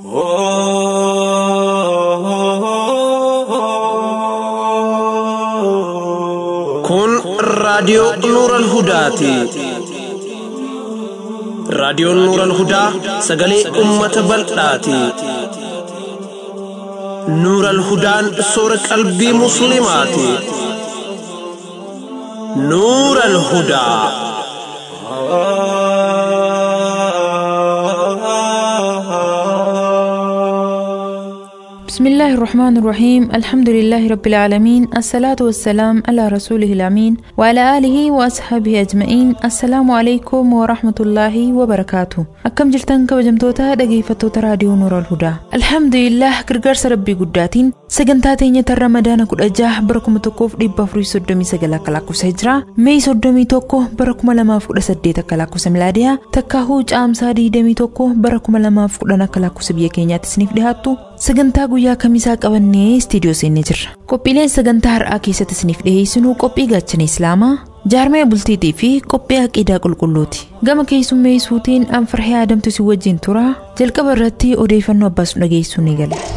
Kun raadiyoo Nuural Hudaati. Raadiyoon Nuural Hudaa sagalee uummata bal'aati. Nuural Hudaan soora qalbii Musliimaati. Nuural Hudaa. بسم الله الرحمن الرحيم الحمد لله رب العالمين الصلاة والسلام على رسوله الأمين وعلى آله وأصحابه أجمعين السلام عليكم ورحمة الله وبركاته أكم جلتن كوجمتوتا دقيفتوتا راديو نور الهدى الحمد لله قرقرس ربي قداتين sagantaa teenyata ramadaana kudha jaha bara kuma tokkoof dhibba afurii soddomii sagal akka lakkoofsa hijiraa meeyi soddomii tokko bara kuma lamaaf kudha saddeet akka lakkoofsa milaadiyaa takkaahuu caamsaa diidamii tokko bara kuma lamaaf kudhan akka lakkoofsa biyya keenyaatti isiniif dhihaattu sagantaa guyyaa kamisaa qabannee istiidiyoo seennee jirra qophiileen sagantaa har'aa keessatti isiniif dhiheessinuu qophii gaachana islaamaa jaarmee bultiitii fi qophii aqiidaa qulqulluuti gama keessummeessuutiin anfarhee aadamtu si wajjin tura jalqaba irratti odeeffannoo abbaas dhageessuu ni gala.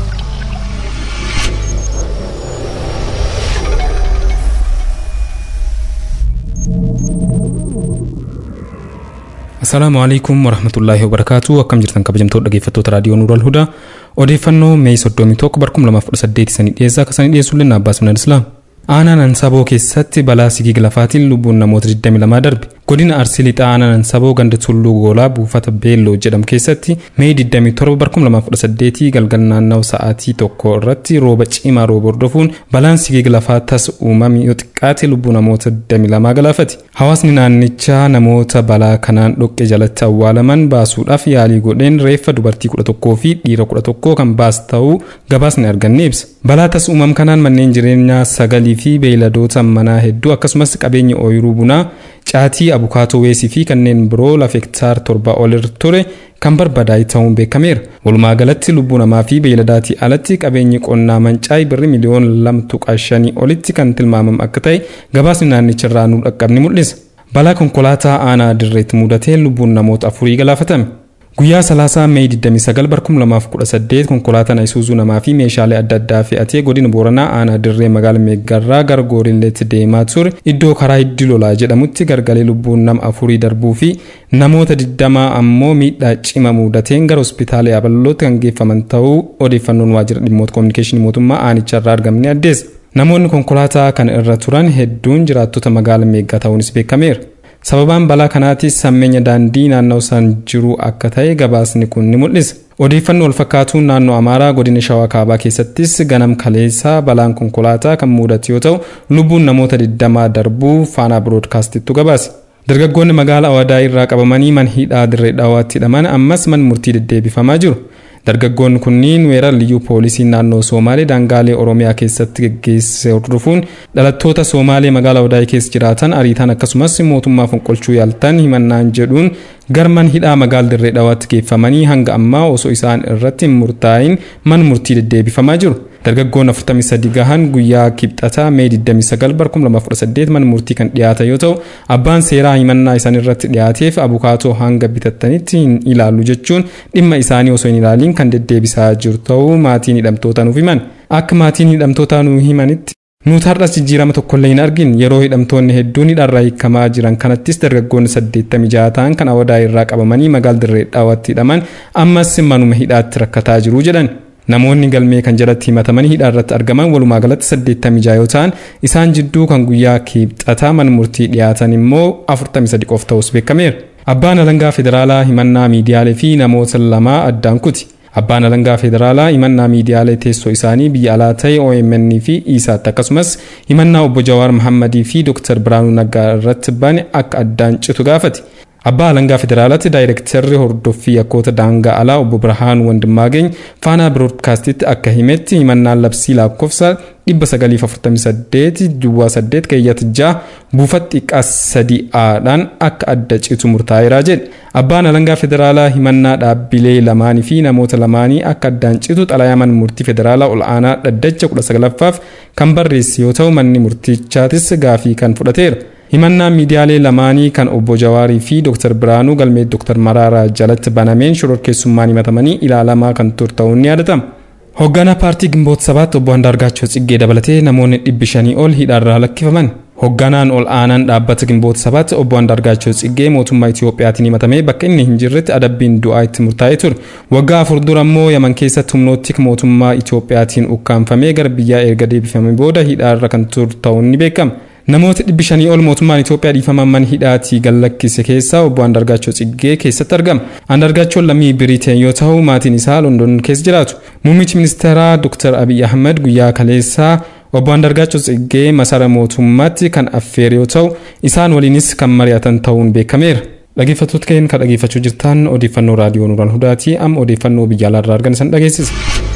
Assalaamu alaikum warahmatullaahi wabarakaatu akkam jirtan kabajamtoota dhaggeeffattoota raadiyoo Nuural Hudaa odeeffannoo Meey 31 bara 2018 sanii dhiyeessaa akka sanii dhiyeessullee na Abbaas Minal Islaam. Aanaan Ansaboo keessatti balaa sigiga lafaatiin lubbuun namoota 22 darbe. Godina Arsii Lixaa aanaan Ansaboo ganda Tulluu Goolaa buufata Beelloo jedhamu keessatti Meey 27 bara 2018 galgal naannawaa sa'aatii tokko irratti rooba cimaa rooba hordofuun balaan sigiga lafaa tas uumame yoo xiqqaate lubbuu namoota 22 galaafate. Hawaasni naannichaa namoota balaa kanaan dhoqqee jalatti awwaalaman baasuudhaaf yaalii godheen reeffa dubartii 11 fi dhiira 11 kan baas ta'uu gabaasni arganne ibsa. Balaa tas uumame kanaan manneen jireenyaa sagalii fi beeyladoota manaa hedduu akkasumas qabeenya ooyiruu bunaa caatii abukaatoo weesii fi kanneen biroo lafa hektaar torba ol ture kan barbadaa'e ta'uun beekameera. Walumaa galatti lubbuu namaa fi beeyladaatii alatti qabeenyi qonnaa mancaa'e birri miliyoona lama tuqaa shanii olitti kan tilmaamamu akka ta'e gabaasni naannicharraa nu dhaqqabni mul'isa. Balaa konkolaataa aanaa dirreetti mudatee lubbuun namoota afurii galaafatame. Guyyaa salaasaa Meey 29 bara 2018 konkolaataan Isuuzuu namaa fi meeshaalee adda addaa fe'atee godina Booranaa aanaa dirree magaala Meeggarraa gara Goorilleetti deemaa ture iddoo karaa hiddi lolaa jedhamutti gargalee lubbuun nama afurii darbuu fi namoota 20 ammoo miidhaa cima mudateen gara hospitaala Yaaballootti kan geeffaman ta'uu odeeffannoon waajjira dhimmoota koominikeeshinii mootummaa aanicharraa argamne addeessa. Namoonni konkolaataa kana irra turan hedduun jiraattota magaala Meeggaa ta'uunis beekameera. sababaan balaa kanaatis sammeenya daandii naannoo san jiru akka ta'e gabaasni kun ni mul'isa. Odeeffannoo wal fakkaatuun naannoo Amaaraa godina Shawaa Kaabaa keessattis ganam kaleessaa balaan konkolaataa kan mudate yoo ta'u lubbuun namoota 20 darbuu faanaa biroodkaastittu gabaase. Dargaggoonni magaala Awadaa irraa qabamanii man hidhaa dirree dhawaatti hidhaman ammas man murtii deddeebifamaa jiru. Dargaggoonni kunniin weerara liyyuu poolisii naannoo Somaalee daangaalee Oromiyaa keessatti geggeesse hordofuun dhalattoota Somaalee magaalaa Wadaayii keessa jiraatan ariitan akkasumas mootummaa fonqolchuu yaaltan himannaan jedhuun garman hidhaa magaala dirree dhawaatti geeffamanii hanga ammaa osoo isaan irratti hin murtaa'in man murtii deddeebifamaa jiru. Dargaggoon 43 gahan guyyaa kibxataa Mee 29 bara 2018 mana murtii kan dhiyaatan yoo ta'u abbaan seeraa himannaa isaan irratti dhiyaateef abukaatoo hanga bitattanitti hin ilaallu jechuun dhimma isaanii osoo hin ilaaliin kan deddeebisaa jiru ta'uu maatiin hidhamtootaa nuuf himan. Akka maatiin hidhamtootaa nuuf himanitti Nuti har'as jijjiirama tokkollee hin argin yeroo hidhamtoonni hedduun hidharraa hiikamaa jiran kanattis dargaggoonni 86 ta'an kan awadaa irraa qabamanii magaala dirree dhawaatti hidhaman ammas manuma hidhaatti rakkataa jiru jedhan. Namoonni galmee kan jalatti himatamanii hidhaa irratti argaman walumaa galatti 86 yoo ta'an isaan jidduu kan guyyaa kibxataa mana murtii dhiyaatan immoo 43 qofa ta'us beekameera. Abbaan alangaa federaalaa himannaa miidiyaalee fi namoota lamaa addaan kuti. Abbaan alangaa federaalaa himannaa miidiyaalee teessoo isaanii biyya alaa ta'e OMN fi ISAT akkasumas himannaa obbo Jawaar Mohammadii fi Dr. Biraanuu Naggaa irratti bane akka addaan citu gaafate. Abbaa alangaa federaalaatti daayirektarri hordoffii yakkoota daangaa alaa obbo Birhaan Wandimmaageny faanaa biroodkaastitti akka himetti himannaan labsii lakkoofsa 948 duwwaa 8 keeyyata 6 buufata xiqqaa 3 akka adda citu murtaa'eera jedhe. Abbaan alangaa federaalaa himannaa dhaabbilee lamaanii fi namoota lamaanii akka addaan citu xalayaa murtii federaalaa ol aanaa dhaddacha 19ffaaf kan barreesse yoo ta'u manni murtichaatis gaafii kan fudhateera. himannaan miidiyaalee lamaanii kan obbo Jawaarii fi Dr. Biraanuu galmee Dr. Maraaraa jalatti banameen shororkeessummaan himatamanii ilaalamaa kan ture ta'uun ni yaadatama. Hoogganaa paartii Gimboota sabaatti obbo Andaargaachoo Tsiggee dabalatee namoonni dhibbi shanii ol hidhaarraa lakkifaman. Hoogganaan ol aanaan dhaabbata Gimboota sabaatti obbo Andaargaachoo Tsiggee mootummaa Itiyoophiyaatiin himatamee bakka inni hin jirretti adabbiin du'aa itti murtaa'ee ture. Waggaa afur dura immoo Yaman keessatti humnoottik mootummaa Itiyoophiyaatiin ukkaanfamee gara biyyaa erga deebifamee booda hidhaarra kan ture ta'uun ni beekama. Namoota dhibbi shanii ol mootummaan Itoophiyaa dhiifaman mana hidhaatii gallakkise keessaa obbo Andargaachoo Tsiggee keessatti argama. Andargaachoon lammii Biriteen yoo ta'u maatiin isaa London keessa jiraatu. Muummichi ministeeraa Dr. Abiy Ahmed guyyaa kaleessaa obbo Andargaachoo Tsiggee masara mootummaatti kan affeere yoo ta'u isaan waliinis kan mari'atan ta'uun beekameera. Dhaggeeffattoota keenya kan dhaggeeffachuu jirtan odeeffannoo raadiyoo Nuuraan Hudaatii amma odeeffannoo biyya alaarraa argan isan dhageessisa.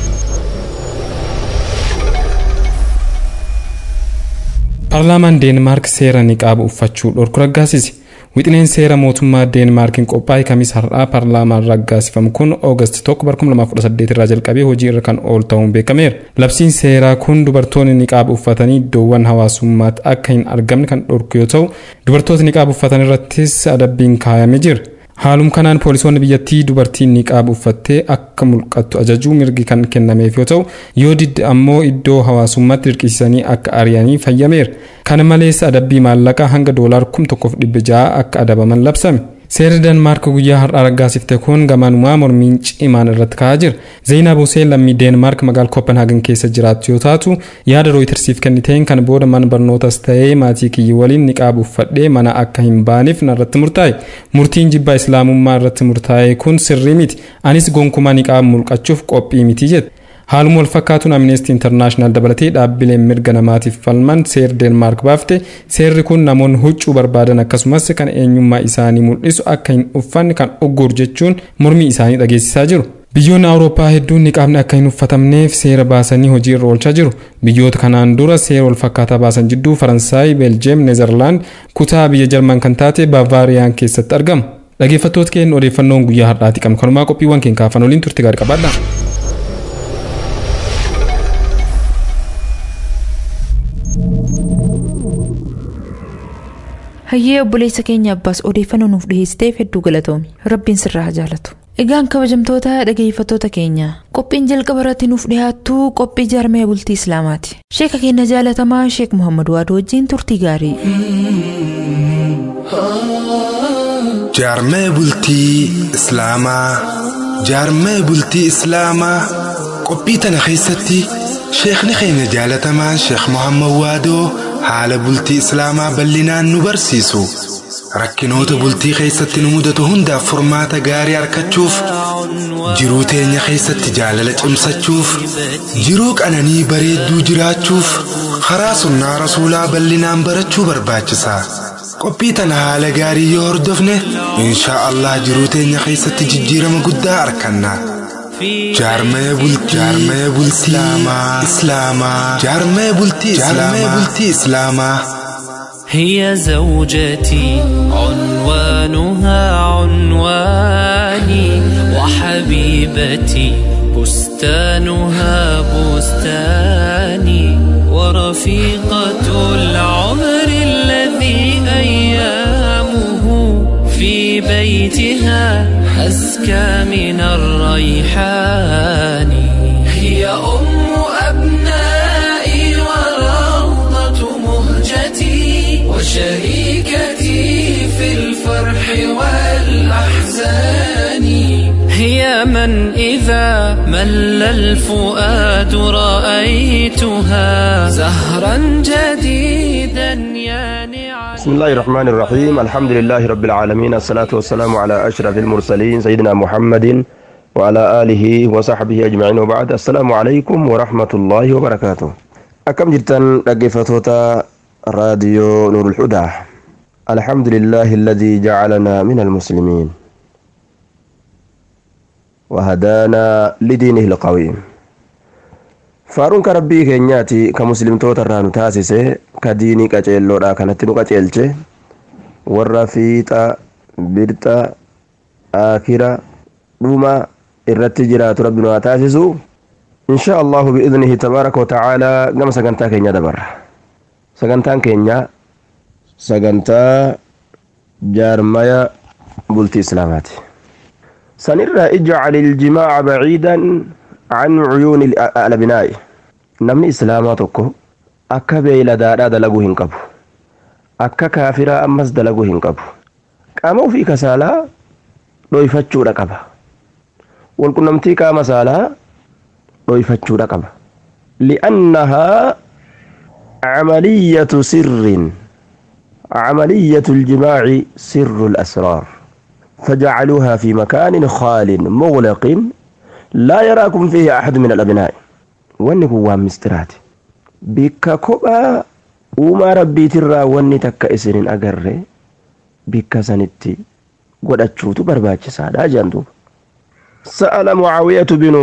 Paarlaamaan Deenmaark seera niqaaba uffachuu dhorku raggaasise. Wixineen seera mootummaa Deenmaarkiin qophaa'e kamis har'aa paarlaamaan raggaasifamu kun Oogast 1 2018 irraa jalqabee hojii irra kan oolu ta'uun beekameera. Labsiin seeraa kun dubartoonni niqaaba uffatanii iddoowwan hawaasummaatti akka hin argamne kan dhorku yoo ta'u, dubartoota niqaaba uffatan irrattis adabbiin kaayamee jira. Haalum kanaan poolisoonni biyyattii dubartiin niqaaba uffattee akka mul'attu ajajuu mirgi kan kennameef yoo ta'u yoo didde ammoo iddoo hawaasummaatti dirqisiisanii akka ari'anii fayyameera. Kana malees adabbii maallaqaa hanga doolaar kum tokkoof dhibba ja'a akka adabaman labsame. Seerri Deenmaark guyyaa har'aa raggaasifte kun gamaanumaa mormiin cimaan irratti ka'aa jira. Zeenaab Huseen lammii Deenmaark magaalaa Kopenhaagen keessa jiraattu yoo taatu yaada rooyitersiif kenniteen kan booda mana barnootas ta'ee maatii kiyya waliin niqaaba uffadhee mana akka hin baaneef narratti murtaa'e. Murtiin jibbaa islaamummaa irratti murtaa'e kun sirrii miti. Anis gonkumaa niqaaba mulqachuuf qophii miti jedhe. Haaluma wal fakkaatuun Amnesty International dabalatee dhaabbileen mirga namaatiif falman seera Deenmaark baafte seerri kun namoonni huccuu barbaadan akkasumas kan eenyummaa isaanii mul'isu akka hin uffanne kan ugguru jechuun mormii isaanii dhageessisaa jiru. Biyyoonni Awurooppaa hedduun niqaabni akka hin uffatamneef seera baasanii hojii irra oolchaa jiru. Biyyoota kanaan dura seera wal fakkaataa baasan jidduu Faransaay, Beeljeem, Neezerlaand, kutaa biyya Jarman kan taate Baavaariyaan keessatti argamu. Dhaggeeffattoota keenya odeeffannoon guyyaa har'aati qabnu kanumaa qophiiwwan keenya kaafan waliin turte gaarii qabaadha. Hayyee obboleessa keenya abbaas odeeffannoo nuuf dhiheessiteef hedduu galatoomi. Rabbiin sirraa haa jaalatu. Egaan kabajamtoota dhageeffattoota keenya qophiin jalqaba irratti nuuf dhiyaattu qophii jaarmee bultii Islaamaati. Sheeka keenya jaalatamaa Sheek Muhammad Waadoo wajjin turtii gaarii. Jaarmee bultii Islaamaa Jaarmee bultii Islaamaa qophii tana keessatti sheekni keenya jaalatamaan Sheek Muhammad Waadoo haala bultii Islaamaa bal'inaan nu barsiisu. Rakkinoota bultii keessatti nu mudatu hundaaf furmaata gaarii argachuuf jiruu teenya keessatti jaalala cimsachuuf jiruu qananii bareedduu jiraachuuf karaa sunnaa rasuulaa bal'inaan barachuu barbaachisa. Qophii tana haala gaarii yoo hordofne inshaa Allah jiruu teenya keessatti jijjiirama guddaa arganna. Jaarmee bultii Jaarmee bultii Islaamaa Jaarmee bultii Jaarmee bultii Islaamaa. هي زوجتي عنوانها عنواني وحبيبتي بستانها بستاني ورفيقة العمر الذي أيامه في بيتها أزكى من الريحان هي أم أبنائي وروضة مهجتي وشريكتي في الفرح والأحزان هي من إذا مل الفؤاد رأيتها زهرا جديدا يانعا بسم الله الرحمن الرحيم الحمد لله رب العالمين الصلاة والسلام على أشرف المرسلين سيدنا محمد وعلى آله وصحبه أجمعين وبعد السلام عليكم ورحمة الله وبركاته أكم جرتن رقفتوتا راديو نور الهدى الحمد لله الذي جعلنا من المسلمين وهدانا لدينه القويم faaruun ka rabbii keenyaati ka muslimtoota irraa nu taasise ka diinii qaceelloodha kanatti nu qaceelche warra fiixa birxa aakira dhuma irratti jiraatu rabbi nu haa taasisu insha allahu biidnihi tabaaraka watacaalaa gama sagantaa keenya dabarra sagantaan keenya sagantaa jaarmaya bultii islaamaati sanirraa ijcal iljimaaca baciidan can cuyuuni alabinaa'i namni islaamaa tokko akka beeyladaadhaa dalaguu hin qabu akka kaafiraa ammas dalaguu hin qabu qaama ofii kasaalaa dhoyfachuudha qaba walqunnamtii qaama saalaa dhoyfachuudha qaba li'annahaa camaliyatu sirrin عملية الجماع سر الأسرار فجعلوها في مكان خال مغلق لا يراكم فيه أحد من الأبناء واني هو مسترات بك كبا وما ربي ترى واني تك إسرين أقر بك سنتي قد أتشوت برباك سادا جاندو سأل معاوية بن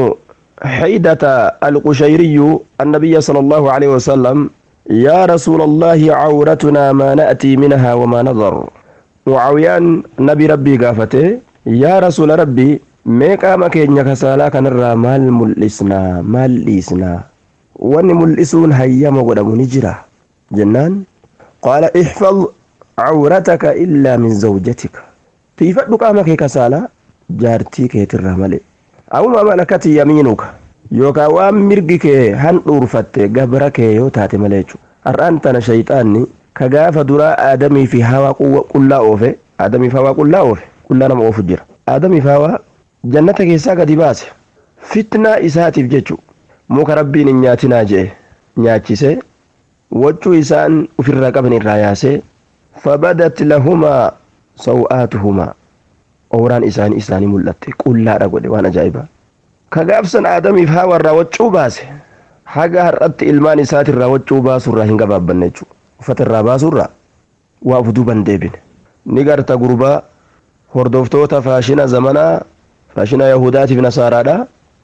حيدة القشيري النبي صلى الله عليه وسلم يا رسول الله عورتنا ما نأتي منها وما نظر معاويان نبي ربي قافته يا رسول ربي meeqaa makeenya kasaalaa kanarraa maal mul'isnaa maal dhiisnaa wanni mul'isuun hayyama godhamu ni jira jennaan qaala ixfad cawrataka illaa min zawjatika tiifadhu qaama kee kasaalaa jaartii keetirraa malee awuma malakati yamiinuka yookaan waan mirgi kee handhuurfatte gabra kee yoo taate malee jechuudha har'aan tana shayxaanni ka gaafa duraa aadamii fi hawaa qullaa oofe aadamii fi hawaa qullaa oofe qullaa nama oofu jira aadamii fi hawaa jannata keessaa gadi baase fitnaa isaatiif jechu muka rabbiin hin nyaatinaa jee nyaachise waccuu isaan ofirraa qaban irraa yaasee fabadat lahumaa saw'aatuhumaa ooraan isaanii isaanii mul'atte qullaadha godhe waan ajaa'ibaa ka gaafsan aadamiif hawa irraa waccuu baase haga har'atti ilmaan isaatirraa waccuu baasurraa hin gabaabbanne jechuudha uffata irraa baasurraa waa uf duuban deebine ni garta gurbaa hordoftoota faashina zamanaa faashina yahudaatiif nasaaraadha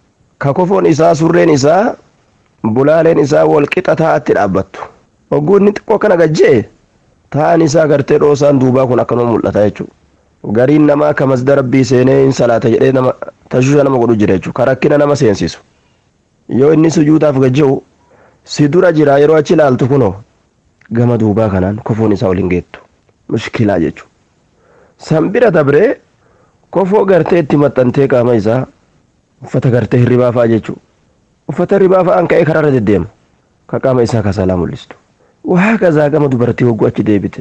ka kofoon isaa surreen isaa bulaaleen isaa walqixa taa'atti dhaabbattu hogguunni xiqqoo kana gajjee taa'an isaa gartee dhoosaan duubaa kun akkanuma mul'ata jechuudha gariin namaa ka masda rabbii seenee hin salaata jedhee nama tashusha nama godhu jira jechuudha ka rakkina nama seensisu yoo inni sujuudaaf gajje'u si dura jira yeroo achi ilaaltu kunoo gama duubaa kanaan kofoon isaa ol hin geettu mushkilaa jechuudha san bira dabree kofoo gartee itti maxxantee qaama isaa uffata gartee hirribaa fa'a jechuudha uffata hirribaa fa'aan ka'ee karaarra deddeema ka qaama isaa kasalaa mul'istu waa kazaa gama dubartii hogguu achi deebite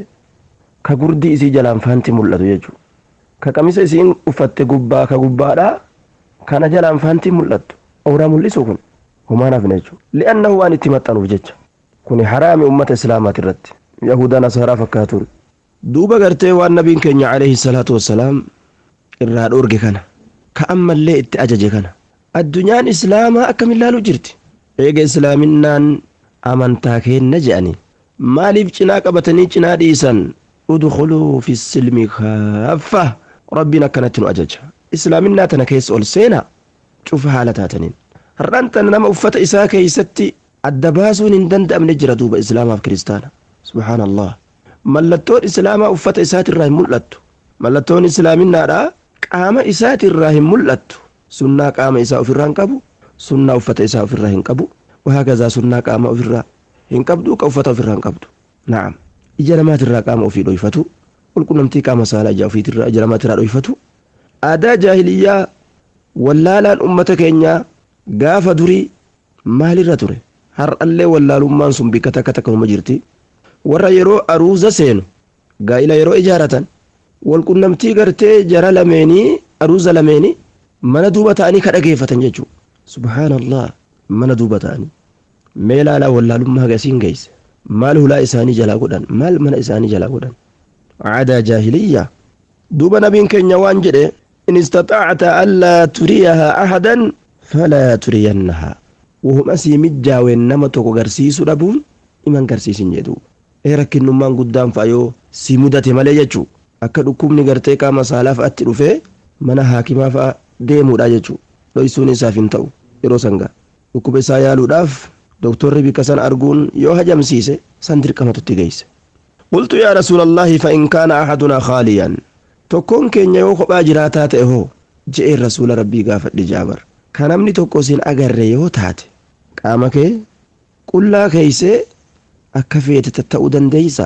ka gurdii isii jalaan faanti mul'atu jechuudha ka qamisa isiin uffatte gubbaa ka gubbaadhaa kana jalaan faanti mul'attu awuraa mul'isu kun homaan hafne jechuudha li'annahu waan itti maxxanuuf jecha kuni haraami ummata islaamaati irratti yahudaa nasaaraa fakkaatuun duuba gartee waan nabiin keenya alayhi salaatu wassalaam irraa dhoorge kana ka ammallee itti ajaje kana addunyaan islaamaa akkam ilaaluu jirti eega islaaminaan amantaa keenna je'anii maaliif cinaa qabatanii cinaa dhiisan udkhuluu fi silmi kaaffa rabbiin akkanatti nu ajaja islaaminaa tana keessa ol seenaa cufa haala taataniin har'aan tana nama uffata isaa keeysatti adda baasuun hin danda'amne jira duuba islaamaaf kiristaana subhaanallah mallattoon islaamaa uffata isaatirraa hin mul'attu mallattoon islaaminaadha qaama isaatirraa hin mul'attu sunnaa qaama isaa ofirraa hin qabu sunnaa uffata isaa ofirraa hin qabu wahaakazaa sunnaa qaama ofirraa hin qabdu ka uffata ofirraa hin qabdu na'am ija namaatirraa qaama ofii dhoyfatu qulqunnamtii qaama saalaa ija ofiitirraa ija namaatirraa dhoyfatu aadaa jaahiliyyaa wallaalaan ummata keenyaa gaafa durii maalirra ture har'allee wallaalummaan sun bikka takka takkanuma jirti warra yeroo aruuza seenu gaa'ila yeroo ijaaratan walqunnamtii gartee jara lameenii aruuza lameenii mana duuba ta'anii ka dhageeffatan jechuudha subhaanallah mana duuba ta'anii mee laalaa wallaalummaa hagasiin geesse maal hulaa isaanii jalaa godhan maal mana isaanii jalaa godhan aadaa jaahiliyyaa duuba nabiin keenya waan jedhe in istaxaacta allaa turiyahaa ahadan falaa turiyannahaa wahuma sii mijjaaween nama tokko garsiisuu dhabuun iman garsiisin jedhu ee rakkinnummaan guddaan fa'a yoo si mudate malee jechuu akka dhukkubni gartee qaama saalaa fa'atti dhufee mana haakimaa fa'a deemuudha jechuu dhoysuun isaaf hin ta'u yeroo sangaa dhukkuba isaa yaaluudhaaf doktorri bikka san arguun yoo hajamsiise san dirqamatutti geesse qultu yaa rasuulallaahi fa in kaana ahadunaa khaaliyan tokkoon keenya yoo kophaa jiraataa ta'e hoo je'een rasuula rabbii gaafadhe jaabar ka namni tokko sin agarre yoo taate qaama kee qullaa keeysee akka feete tatta'uu dandeeysa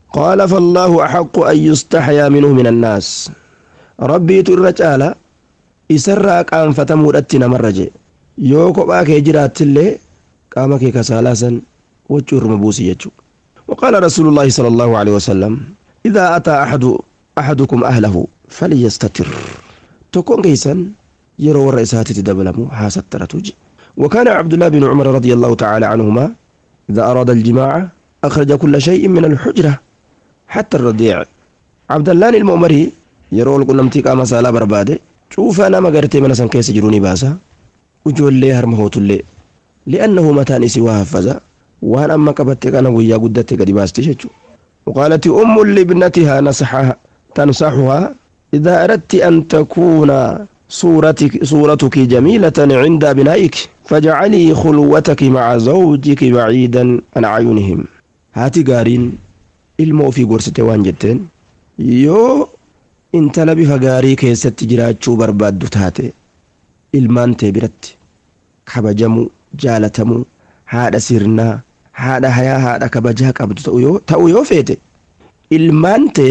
قال فالله أحق أن يستحيا منه من الناس ربي ترجال إسرى قام فتمودتنا مرجي يوكو باكي جرات اللي قامك كسالاسا وجور مبوسي يجو وقال رسول الله صلى الله عليه وسلم إذا أتى أحد أحدكم أهله فليستتر تكون كيسا يرو الرئيسات تدبلمو حاسة ترتوجي وكان عبد الله بن عمر رضي الله تعالى عنهما إذا أراد الجماعة أخرج كل شيء من الحجرة حتى الرضيع عبد الله المؤمري يرو القنمتي قام سالا برباده شوف أنا ما قرتي من سن كيس جروني باسا وجول لي هرمهوت اللي لأنه متى نسي وهفزا وأنا أما كبت كان ويا قدت قد باستي شجو وقالت أم لابنتها نصحها تنصحها إذا أردت أن تكون صورتك, صورتك جميلة عند أبنائك فاجعلي خلوتك مع زوجك بعيدا عن أعينهم هاتي قارين ilmoo ofii gorsite waan jetteen yoo intala bifa gaarii keessatti jiraachuu barbaaddu taate ilmaan tee biratti kabajamuu jaalatamuu haadha sirnaa haadha hayaa haadha kabajaa qabdu ta'uu yoo feete ilmaan tee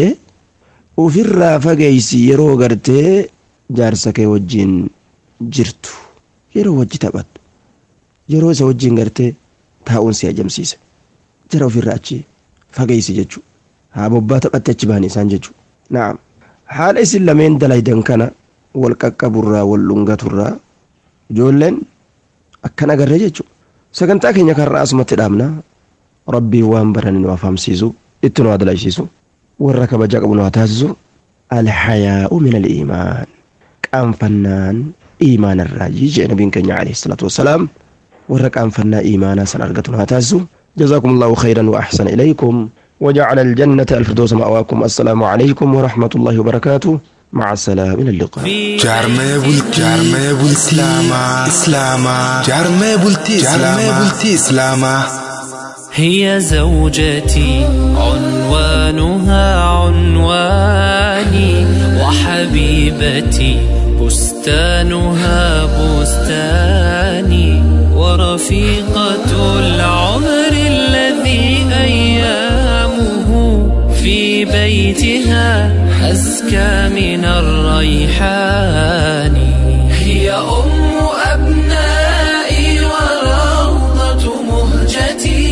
ofirraa fageeysi yeroo gartee jaarsa kee wajjiin jirtu yeroo wajji taphattu yeroo isa wajjiin gartee taa'uun si ajamsiise jara ofirraa achi fageeysi jechuu haa bobbaa taphatte achi bahanii isaan jechuu naam haala isin lameen dalaydan kana wal qaqqaburraa wal dhungaturraa ijoolleen akkan agarree jechuu sagantaa keenya karraa asumatti dhaabna rabbiin waan barani nu afaamsiisu itti nu adalaysiisu warra kabajaa qabu nu haa taasisu alhayaa'u min aliimaan qaanfannaan iimaanarraa jee nabiin keenya alayhi salaatu wassalaam warra qaanfannaa iimaanaa san argatu nu haa taasisu جزاكم الله خيرا وأحسن إليكم وجعل الجنة الفردوس مأواكم السلام عليكم ورحمة الله وبركاته مع السلامة إلى اللقاء jaarmee bultii jaarmee bultii islaamaa islaamaa jaarmee bultii jaarmee bultii islaamaa هي زوجتي عنوانها عنواني وحبيبتي بستانها بستاني ورفيقة العمر الذي أيامه في بيتها أزكى من الريحان هي أم أبنائي وروضة مهجتي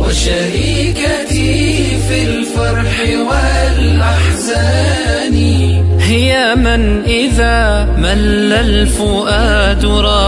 وشريكتي في الفرح والأحزان هي من إذا مل الفؤاد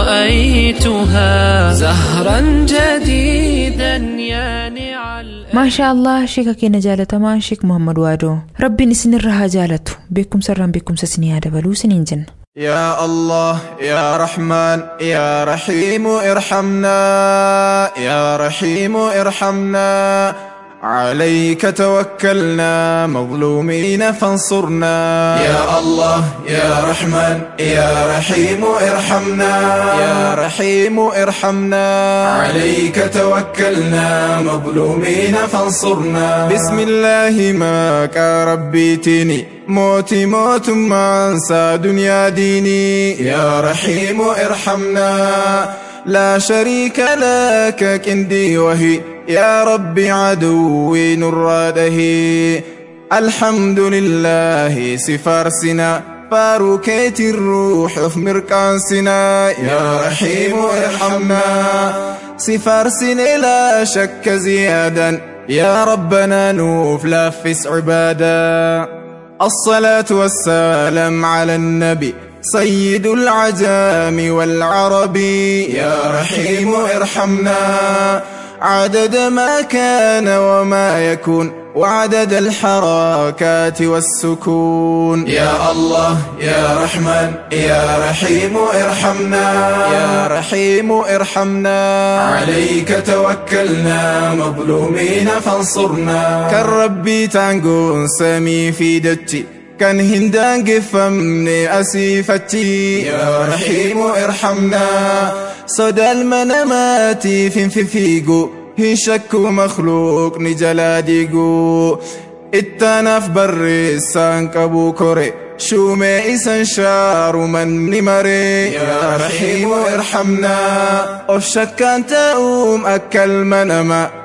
رأيتها زهرا جديدا يانع الأ- ما شاء الله شيكا كينا جالتما شيك محمد وادو ربي نسن الرها جالتو بكم سرا بكم سسني هذا بلو سنين جن يا الله يا رحمن يا رحيم ارحمنا يا رحيم ارحمنا عليك توكلنا مظلومين فانصرنا يا الله يا رحمن يا رحيم ارحمنا يا رحيم ارحمنا عليك توكلنا مظلومين فانصرنا بسم الله ماك ربيتني موتي موت ما انسى دنيا ديني يا رحيم ارحمنا لا شريك لك كندي وهي يا ربي عدوي نراده الحمد لله سفارسنا فاروكيت الروح في مركانسنا يا رحيم ارحمنا سفارسنا لا شك زيادا يا ربنا نوف لافس عبادا الصلاة والسلام على النبي سيد العجام والعرب يا رحيم ارحمنا عدد ما كان وما يكون وعدد الحركات والسكون يا الله يا رحمن يا رحيم ارحمنا يا رحيم ارحمنا عليك توكلنا مظلومين فانصرنا كالربي تانقون سمي في دتي كان هندان قفمني أسيفتي يا رحيم ارحمنا صدى المنامات في في فيقو هي شك مخلوق نجلا ديقو التنف بريسان كبو كوري شومي إسان شار من نمري يا رحيم ارحمنا أفشك أنت أم أكل منما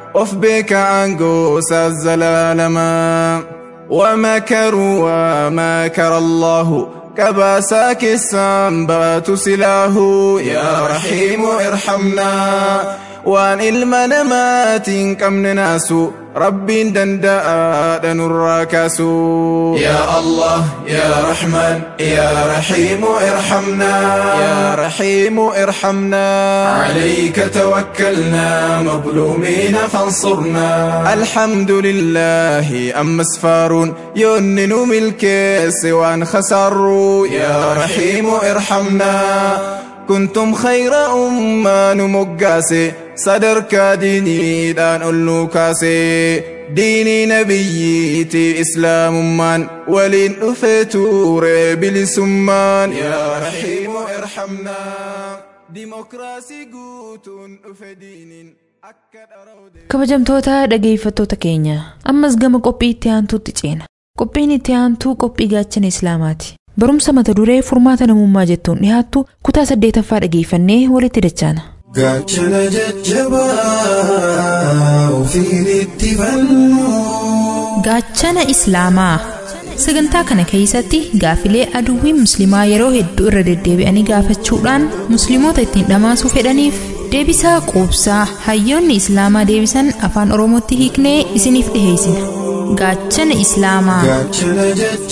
of beeka aangoosa zalaalama ومكروا ومكر الله كباسا كسام بات سلاه يا رحيم ارحمنا وان المنمات كم ناسو رب دندا نراكاسو يا الله يا رحمن يا رحيم ارحمنا يا رحيم ارحمنا عليك توكلنا مظلومين فانصرنا الحمد لله أما سفار ينن ملكيس وان خسروا يا رحيم ارحمنا كنتم خير أمة نمقاسي صدرك ديني دان اللوكاسي ديني نبيتي إسلام من ولين أفتور بلسمان يا رحيم ارحمنا ديمقراسي قوتون أفدين kabajamtoota dhageeffattoota keenya ammas gama qophii itti aantuutti ceena qophiin itti aantuu qophii gaachana islaamaati barumsa mata duree furmaata namummaa jettuun dhiyaattu kutaa saddeetaffaa dhageeffannee walitti dachaana. gaachana jajjabaa ofiin itti fannu. gaachana islaamaa sagantaa kana keessatti gaafilee aduwwiin musliimaa yeroo hedduu irra deddeebi'anii gaafachuudhaan musliimoota ittiin dhamaasuu fedhaniif deebisaa quubsaa hayyoonni islaamaa deebisan afaan oromootti hiiknee isiniif dhiheessina gaachana islaamaa. gaachana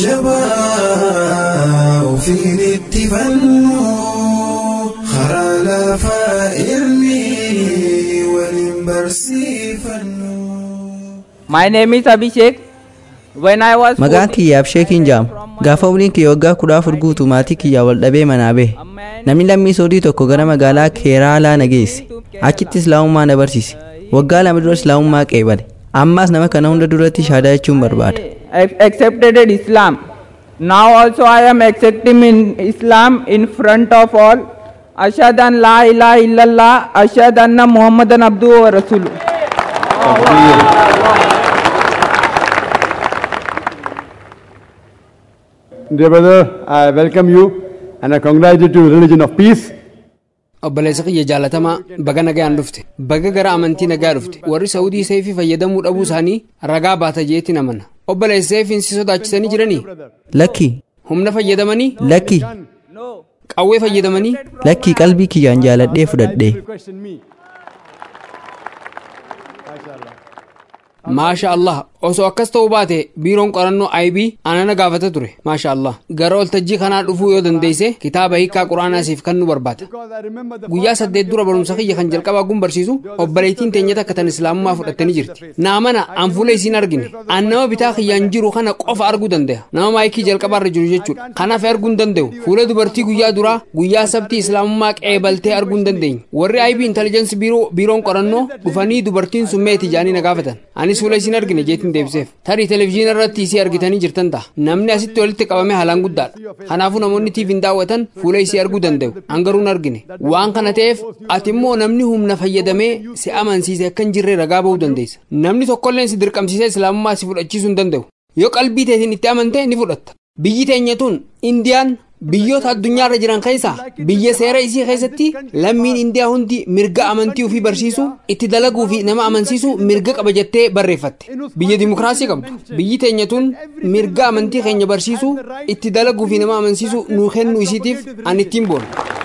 jajjabaa ofiin itti fannu karaa lafaa ilmi waliin barsiifannu. My name is Abhishek. When I was Maqaan kiyyaaf sheekiin jaama. Gaafa umriin kiyya waggaa kudha afur guutuu maatii kiyyaa wal dhabee manaa bahe. Namni lammii soodii tokko gara magaalaa Keeraalaa na geesse. Achitti islaamummaa na barsiise. Waggaa lama dura islaamummaa qeebale. Ammaas nama kana hunda duratti shaadaa jechuun barbaada. ac- accepted Islam. Now also I am accepting in Islam in front of all. Ashhadu an la ilaha illallah, ashhadu anna Muhammadan abduhu wa rasuluh. Dear brother, I welcome you and I congratulate you to religion of peace. obboleessa kiyya jaalatamaa baga nagaan dhufte baga gara amantii nagaa dhufte warri saudii seefii fayyadamuu dhabuu isaanii ragaa baata jeetti namana obboleessa seefiin si sodaachisanii jiranii Lakki, humna fayyadamanii lakki, qawwee fayyadamanii lakki qalbii kiyyaan jaaladhee fudhadhee. maasha allah osoo akkas ta'uu baate biiroon qorannoo IB anana gaafata ture maasha allah gara waltajjii kanaa dhufuu yoo dandeesse kitaaba hiikaa quraanaa siif kan nu barbaada guyyaa saddeet dura barumsa kiyya kan jalqabaa gun barsiisu obboleettiin teenya takka tan islaamummaa fudhattanii jirti naa mana an fuula isiin argine an nama bitaa kiyyaan jiru kana qofa arguu danda'a nama maayikii jalqabaarra jiru jechuudha kanaaf arguu hin danda'u fuula dubartii guyyaa duraa guyyaa sabtii islaamummaa qeebaltee arguu hin dandeenye warri IB intelligence biiroo biiroon qorannoo dhufanii dubartiin sun meeti jaanii na gaafatan anis fuula isiin argine jeetiin deebiseef tarii televezyiina irratti isii argitanii jirtan ta'a namni asitti walitti qabame haalaan guddaadha kanaafuu namoonni tiiviin daawwatan fuula isii arguu danda'u hangaruu hin argine waan kana ta'eef ati immoo namni humna fayyadamee si amansiise akka hin jirre ragaa ba'uu dandeessa namni tokkolleen si dirqamsiisee islaamummaa si fudhachiisuu hin danda'u yoo qalbii teetiin itti amante ni fudhatta biyyi teenya tun indiyaan biyyoota addunyaarra jiran keessaa biyya seera isii keessatti lammiin indiyaa hundi mirga amantii ofii barsiisuu itti dalaguu fi nama amansiisuu mirga qaba jettee barreeffatte biyya dimokiraasii qabdu biyyi teenya tun mirga amantii keenya barsiisuu itti dalaguu fi nama amansiisuu nuu kennuu isiitiif an ittiin boona.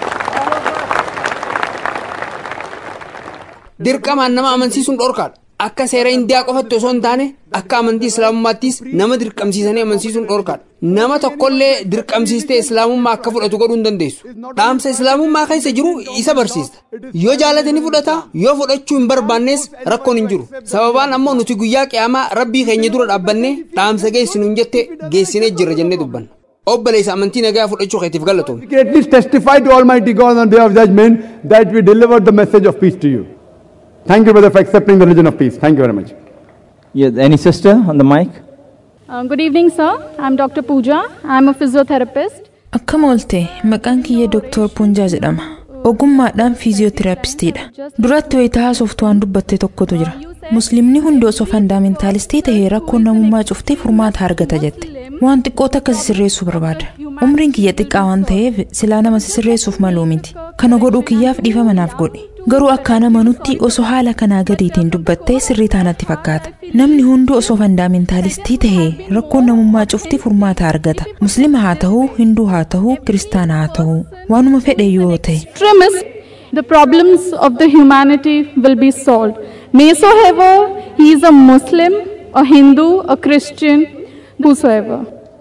dirqamaan nama amansiisuun dhorkaadha akka seera indiyaa qofatti osoo hin taane akka amantii islaamummaattis nama dirqamsiisanii amansiisuun dhorkaadha nama tokkollee dirqamsiistee islaamummaa akka fudhatu godhuu hin dandeessu dhaamsa islaamummaa keessa jiru isa barsiista yoo jaalate ni fudhata yoo fudhachuu hin barbaannes rakkoon hin jiru sababaan ammoo nuti guyyaa qiyaamaa rabbii keenya dura dhaabbannee dhaamsa geessinu hin jette geessinee jirra jennee dubbanna obboleessa amantii nagaa fudhachuu keetiif galatoom We can at least testify to Almighty God on the day of judgment that we delivered the message of peace to you. Thank you, brother, for accepting the religion of peace. Thank you very much. Yes, any sister on the mic? Uh, good evening, sir. I'm Dr. Pooja. I'm a physiotherapist. Akkam oolte maqaan kiyya Dooktor Puunjaa jedhama. Ogummaadhaan fiiziyootiraapistiidha. Duratti wayitaa haasoftu waan dubbatte tokkotu jira. Musliimni hundi osoo fandaamentaalistii tahee rakkoon namummaa cuftee furmaata argata jette. Waan xiqqoo takka sisirreessuu barbaada. Umriin kiyya xiqqaa waan ta'eef silaa nama sisirreessuuf maluu miti. kana godhuu kiyyaaf dhiifama naaf godhe garuu akkaan amanutti osoo haala kanaa gadiitiin dubbattee sirrii taanatti fakkaata namni hunduu osoo fandaamentaalistii ta'e rakkoon namummaa cufti furmaata argata muslima haa ta'uu hinduu haa ta'uu kiristaana haa ta'uu waanuma fedhe yoo ta'e extremist, the problems of the humanity will be solved. Maysoever he is a Muslim, a Hindu, a Christian, whosoever.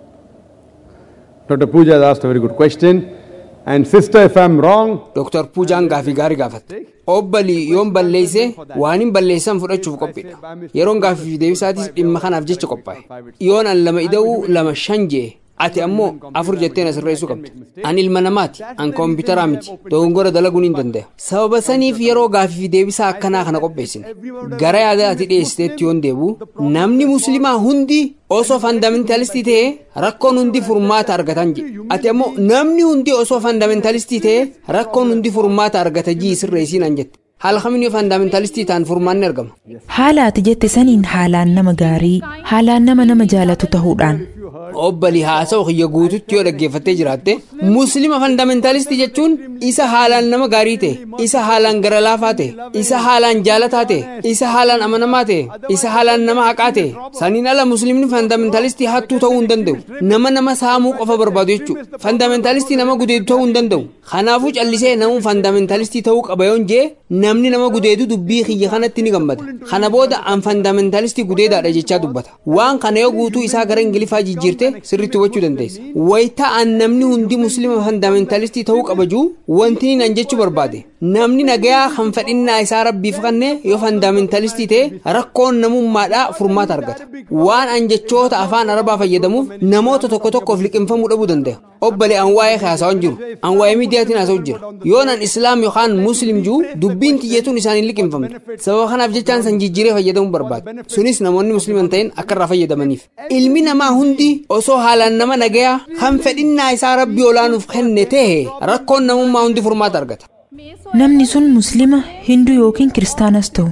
Dr. Pooja has asked a very good question. And sister, if I'm wrong, Dr. Puujaan gaafii gaarii gaafatte. Obbalii yoon balleesse waan hin balleessan fudhachuuf qophiidha. Yeroon gaafii deebisaatis dhimma kanaaf jecha qophaa'e. Yoon an lama ida'uu lama shan jee ati ammoo afur jettee na sirreessuu qabdi. An ilma namaati, an koompitaraa miti. Dogongora dalaguun hin danda'a. Sababa saniif yeroo gaafii deebisaa akkanaa kana qopheessine. Gara yaada ati dhiyeessiteetti yoon deebu namni muslimaa hundi osoo fandamentalistii ta'e rakkoon hundi furmaata argatan jedhe. Ati ammoo namni hundi osoo fandamentalistii ta'e rakkoon hundi furmaata argata jii sirreessiin an jette. Haala kamiin yoo fandamentalistii ta'an furmaanni argama. haala ati jette saniin haalaan nama gaarii haalaan nama nama jaalatu ta'uudhaan Obbalii haasa'u kiyya guututti yoo dhaggeeffattee jiraatte muslima fandamentalistii jechuun isa haalaan nama gaarii ta'e isa haalaan gara laafaa ta'e isa haalaan jaalataa ta'e isa haalaan amanamaa ta'e isa haalaan nama haqaa ta'e saniin ala muslimni fandamentalistii hattuu ta'uu hin danda'u nama nama saamuu qofa barbaadu jechuudha fandamentalistii nama gudeedu ta'uu hin danda'u kanaafuu callisee namuun fandamentalistii ta'uu qaba yoon jee namni nama gudeedu dubbii kiyya kanatti ni gammada kana booda an fandamentalistii gudeedaadha jechaa dubbata waan kana yoo guutuu isaa gara ingilifaa jijjiirte sirriitti hubachuu dandeessa wayita an namni hundi muslima fandamentalistii ta'uu qabajuu wanti nan jechuu barbaade namni nagayaa kan fedhinnaa isaa rabbiif kanne yoo fandamentalistii ta'e rakkoon namummaadhaa furmaata argata waan an jechoota afaan arabaa fayyadamuuf namoota tokko tokkoof liqinfamuu dhabuu danda'a obbole an waa'ee haasawaan jiru an waa'ee miidiyaatiin haasa'u jira yoon an islaam yookaan muslim juu dubbiin xiyyetuun isaanii liqinfamte sababa kanaaf jechaan san jijjiiree fayyadamuu barbaade sunis namoonni musliman ta'in akka irraa fayyadamaniif ilmi namaa hundi osoo haalaan nama nagayaa kan fedhinnaa isaa rabbii olaanuuf kenne ta'e rakkoon namummaa hundi furmaata argata. namni sun muslima hinduu yookiin kiristaanas ta'u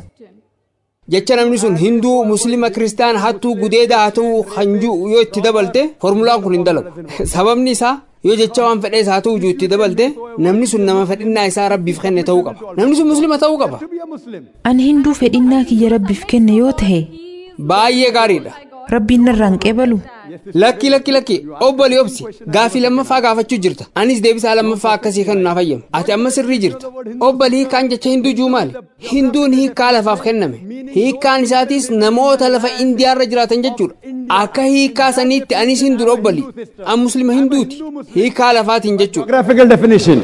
jecha namni sun hinduu muslima kiristaana hattuu gudeedaa haa ta'uu kan jiru yoo itti dabalte formulaan kun hin dalagu sababni isaa yoo jecha waan fedhees haa ta'u itti dabalte namni sun nama fedhinnaa isaa rabbiif kenne ta'uu qaba namni sun muslima ta'uu qaba. ani hinduu fedhinnaa kiyya rabbiif kenne yoo ta'e baay'ee gaariidha. rabbiin narraan qeebalu. lakki lakki lakki obboli obsi gaafii lammaffaa gaafachuu jirta anis deebisaa lammaffaa akkasii kan naaf fayyama ati amma sirrii jirta obboli hiikkaan jecha hinduu juu maali hinduun hiikkaa lafaaf kenname hiikkaan isaatis namoota lafa indiyaarra jiraatan jechuudha akka hiikkaa saniitti anis hinduudha obboli an muslima hinduuti hiikkaa lafaatiin jechuudha.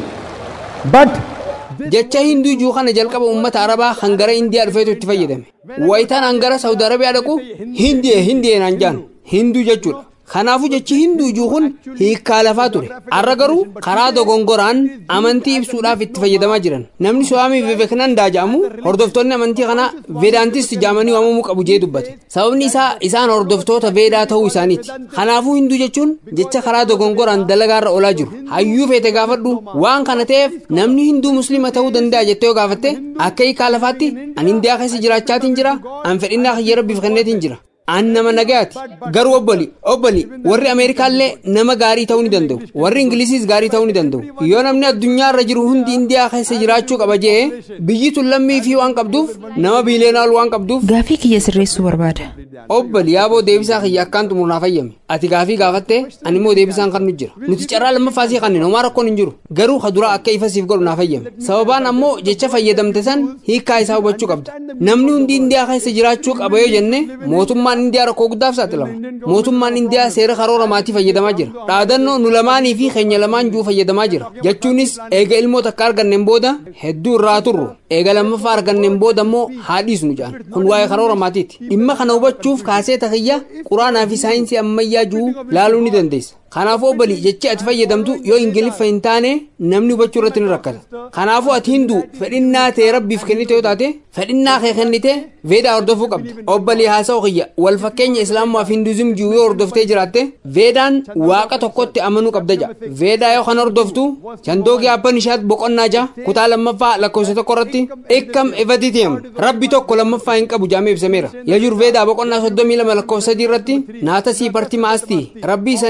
jecha hinduu juu kana jalqaba uummata arabaa kan gara indiyaa dhufeetu itti fayyadame wayitaan an gara saudi arabiyaa dhaqu hindiyee hindiyee naan jaan hinduu jechuudha kanaafuu jechi hinduu juu kun hiikkaa lafaa ture har'a garuu karaa dogongoraan amantii ibsuudhaaf itti fayyadamaa jiran namni suwaamii vivekanandaa jedhamu hordoftoonni amantii kanaa veedaantisti jedhamanii waamamuu qabu jee dubbate sababni isaa isaan hordoftoota veedaa ta'uu isaaniiti kanaafuu hinduu jechuun jecha karaa dogongoraan dalagaarra olaa jiru hayyuu feete gaafadhu waan kana ta'eef namni hinduu muslima ta'uu danda'a jettee yoo gaafatte akka hiikaa lafaatti an indiyaa keessa jiraachaatiin jira an fedhinnaa kiyya rabbiif kenneetiin jira an nama nagayaati garuu obboli obboli warri ameerikaallee nama gaarii ta'uu ni danda'u warri ingilisiis gaarii ta'uu ni danda'u yoo namni addunyaarra jiru hundi indiyaa keessa jiraachuu qaba jee biyyi tun lammii fi waan qabduuf nama biileenaal waan qabduuf gaafii kiyya sirreessuu barbaada obboli yaaboo deebisaa kiyya akkaan xumurnaa fayyame ati gaafii gaafatte ani immoo deebisaan kan nu jira nuti carraa lammaffaasii kanneen homaa rakkoon hin jiru garuu kaduraa akka ifa siif godhu naa fayyame sababaan ammoo jecha fayyadamte san hiikkaa isaa hubachuu qabda namni hundi indiyaa keessa jiraachuu qaba yoo jenne mootummaan mootummaan indiyaa rakkoo guddaaf saaxilama mootummaan indiyaa seera karoora maatii fayyadamaa jira dhaadannoo nu lamaanii fi keenya lamaan juu fayyadamaa jira jechuunis eega ilmoo takka arganneen booda hedduu irraa turru eega lammaffaa arganneen booda immoo haadhiisnu jedhan kun waa'ee karoora maatiiti dhimma kana hubachuuf kaasee takiyya quraanaa fi saayinsii ammayyaa juu laaluu ni dandeessa kanaafuu obbolii jechi ati fayyadamtu yoo ingiliffa hin taane namni hubachuu irratti ni rakkata kanaafuu ati hinduu fedhinnaa ta'e rabbiif kennite yoo taate fedhinnaa kee kennite veedaa hordofuu qabda obbolii haasa'u kiyya wal fakkeenya islaamaa fi hinduuzim jiru yoo hordoftee jiraatte veedaan waaqa tokkotti amanuu qabda ja veedaa yoo kan hordoftu chandoogii abban ishaat boqonnaa ja kutaa lammaffaa lakkoofsa tokko irratti ikkam evatitiyam rabbi tokko lammaffaa hin qabu jaamee ibsameera yajur veedaa boqonnaa soddomii lama lakkoofsa sadii irratti naata sii parti maastii rabbii saniif paartii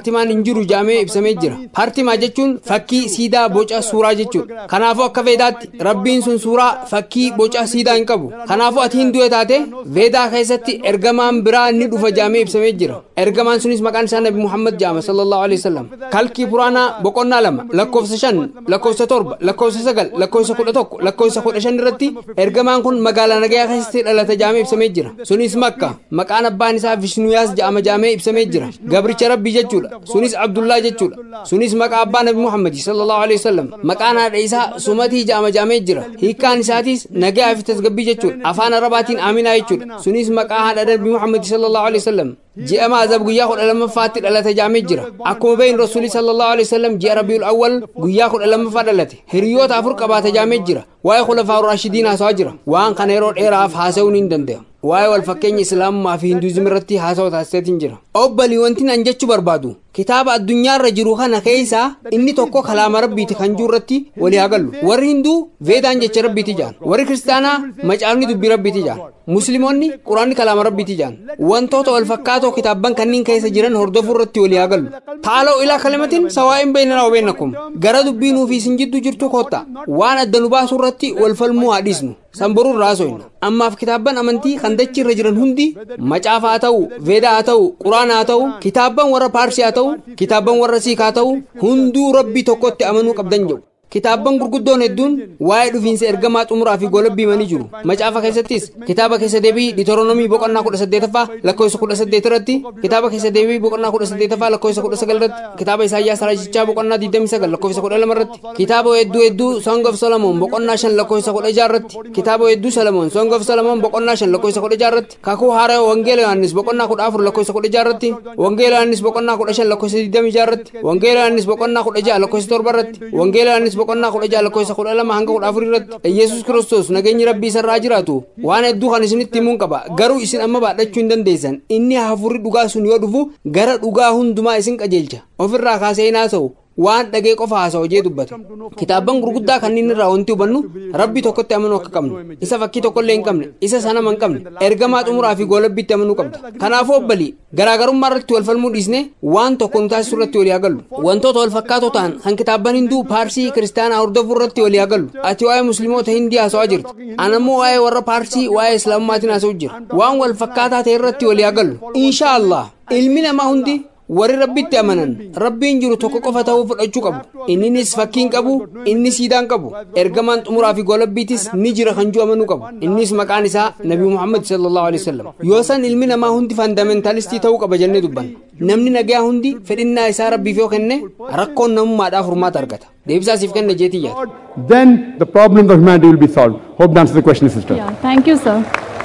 paartimaan hin jiru jaamee ibsamee jira paartimaa jechuun fakkii siidaa boca suuraa jechuudha kanaafuu akka veedaatti rabbiin sun suuraa fakkii boca siidaa hin qabu kanaafuu ati hinduu taate veedaa keessatti ergamaan biraa ni dhufa jaamee ibsamee jira ergamaan sunis maqaan isaa nabi muhammad jaama sallallahu alaihi wasallam kalkii puraanaa boqonnaa lama lakkoofsa shan lakkoofsa torba lakkoofsa sagal lakkoofsa kudha tokko lakkoofsa kudha shan irratti ergamaan kun magaalaa nagayaa keessatti dhalate jaamee ibsamee jira sunis makka maqaan abbaan isaa vishnuyaas jaama jaamee ibsamee jira gabricha rabbii jechuudha sunis abdullaa jechuudha sunis maqaa abbaa nabi muhammad sallallahu alaihi wasallam maqaan haadha isaa sumatii jaama jaamee jira hiikkaan isaatiis nagayaa fi tasgabbii jechuudha afaan arabaatiin aaminaa jechuudha sunis maqaa haadha nabi muhammad sallallahu alaihi wasallam ji'a maazab guyyaa kudha lammaffaatti dhalate jaamee jira akkuma beeyin rasuuli sallallahu alaihi wasallam ji'a rabiul awwal guyyaa kudha lammaffaa dhalate hiriyoota afur qabaate jaamee jira waa'ee khulafaa raashidiin haasawaa jira waan kana yeroo dheeraaf haasa'uun hin danda'amu waa'ee wal fakkeenya islaamummaa fi hinduuzim irratti haasawa taasiseetiin jira obbalii wanti an jechuu barbaadu kitaaba addunyaarra jiru kana keessaa inni tokko kalaama rabbiiti kan jiru irratti walii hagallu warri hinduu veedaan jecha rabbiiti jaan warri kiristaanaa macaafni dubbii rabbiiti jaan musliimoonni quraanni kalaama rabbiiti jaan wantoota wal fakkaatoo kitaabban kanneen keessa jiran hordofuu irratti walii hagallu taaloo ilaa kalimatiin sawaa'in beeynanaa wabeennakum gara dubbii nuufi isin jidduu jirtu kotta waan adda nu baasuu irratti wal falmuu haa dhiisnu sanboruu irraa so'inna ammaaf kitaabban amantii kan dachii irra jiran hundi macaafa haa ta'u veedaa haa ta'u quraana haa ta'u kitaabban warra paarsii haa ta'u kitaabban warra siikaa haa ta'u hunduu rabbii tokkotti amanuu qabdan jedhu kitaabban gurguddoon hedduun waa'ee dhufiinsa ergamaa xumuraa fi golabbii manii jiru macaafa keessattis kitaaba keessa deebii ditoronomii boqonnaa kudha saddeetaffaa lakkoofsa kudha saddeet irratti kitaaba keessa deebii boqonnaa kudha saddeetaffaa lakkoofsa kudha sagal irratti kitaaba isaayyaas raajichaa boqonnaa digdamii sagal lakkoofsa kudha lama irratti kitaaba hedduu hedduu song of solomoon boqonnaa shan lakkoofsa kudha jaha irratti kitaaba hedduu solomoon song of solomoon boqonnaa shan lakkoofsa kudha jaha irratti kakuu haaraa wangeela yohannis boqonnaa kudha afur lakkoofsa kudha jaha irratti wangeela yohannis boqonnaa kudha shan lakkoofsa digdamii jaha irratti wangeela yohannis boqonnaa kudha jaha lakkoofsa torba irratti wangeela yohannis boqonnaa kudha jaha lakkoofsa kudha lama hanga kudha afur irratti yesus kiristoos nageenyi rabbii isarraa jiraatu waan hedduu kan isinitti himuun qaba garuu isin amma baadhachuu hin dandeessan inni hafuurri dhugaa sun yoo dhufu gara dhugaa hundumaa isin qajeelcha ofirraa kaasee hin haasa'u waan dhagee qofa haasa'u jee dubbate kitaabban gurguddaa kanneen irraa wanti hubannu rabbi tokkotti amanuu akka qabnu isa fakkii tokkollee hin qabne isa sanama hin qabne ergamaa xumuraa fi goolabbiitti amanuu qabda kanaafuu obbalii garaagarummaa irratti wal falmuu dhiisne waan tokko nu taasisuu irratti walii hagallu wantoota wal fakkaatoo ta'an kan kitaabban hinduu paarsii kiristaanaa hordofuu irratti walii hagallu ati waa'ee musliimoota hindii haasa'aa jirti an ammoo waa'ee warra paarsii waa'ee islaamummaatiin haasa'u jira waan wal fakkaataa ta'e irratti walii hagallu inshaa allah ilmi namaa hundi warri rabbitti amanan rabbiin jiru tokko qofa ta'uu fudhachuu qabu inninis fakkiin qabu inni siidaan qabu ergamaan xumuraa fi golabbiitis ni jira kan jiru amanuu qabu innis maqaan isaa nabi muhammad sallallahu alaihi wasallam yoo san ilmi namaa hundi fandamentalistii ta'uu qaba jennee dubbanna namni nagaa hundi fedhinnaa isaa rabbiif yoo kenne rakkoon namummaadhaaf furmaata argata deebisaa siif kenne jeetii yaada Then the problems of humanity will be solved. Hope that answers the question, sister. Yeah, thank you, sir.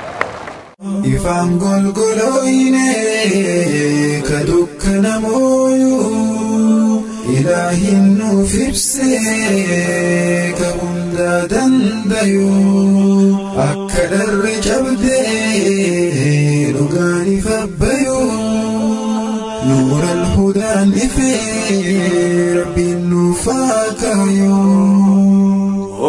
Ifaan golgolooyine ka dukkana mooyuu ilaahin nuuf ibsee ka hundaa dandayuu akka dharre cabdee dhugaan ifabbayuu nuura alhudaan ifee rabbiin nuuf haa kaayuu.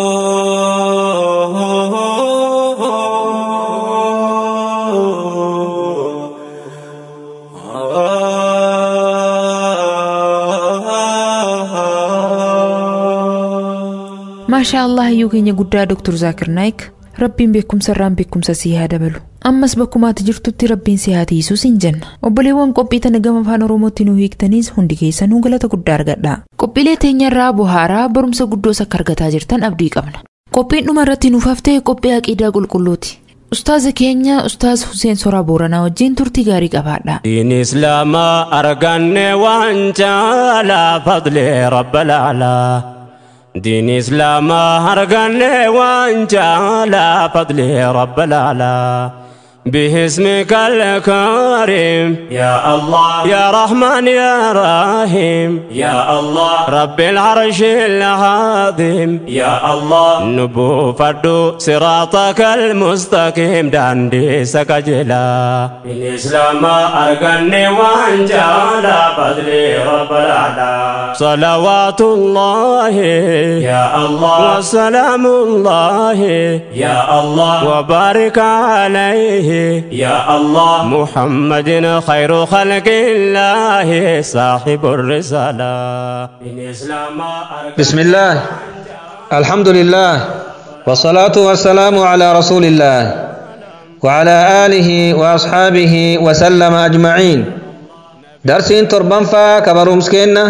maashaa allah iyyuu keenya guddaa doktor zaakir naayik rabbiin beekumsa irraan beekumsa sii haa dabalu ammas bakkumaati jirtutti rabbiin si haa tiisuu siin jenna obboleewwan qophii tana gama afaan oromootti nu hiiktaniis hundi keessanuu galata guddaa argadha qophiilee teenya irraa buhaaraa barumsa guddoos akka argataa jirtan abdii qabna qophiin dhuma irratti nuuf haftee qophii aqiidaa qulqulluuti ustaaza keenya ustaaz Huseen Soraa Booranaa wajjin turtii gaarii qabaadha. دين إسلام أرقني وأنت على فضل رب الأعلى دين إسلام أرقني وأنت على فضل رب الأعلى باسمك الكريم يا الله يا رحمن يا رحيم يا الله رب العرش العظيم يا الله نبو فردو صراطك المستقيم داندي سكجلا الإسلام أرقني وانجال فضلي رب الأعلى صلوات الله يا الله وسلام الله يا الله وبارك عليه يا الله محمد خير خلق الله صاحب الرسالة من إسلام بسم الله الحمد لله والصلاة والسلام على رسول الله وعلى آله وأصحابه وسلم أجمعين درسين تربان فا كبروم سكينة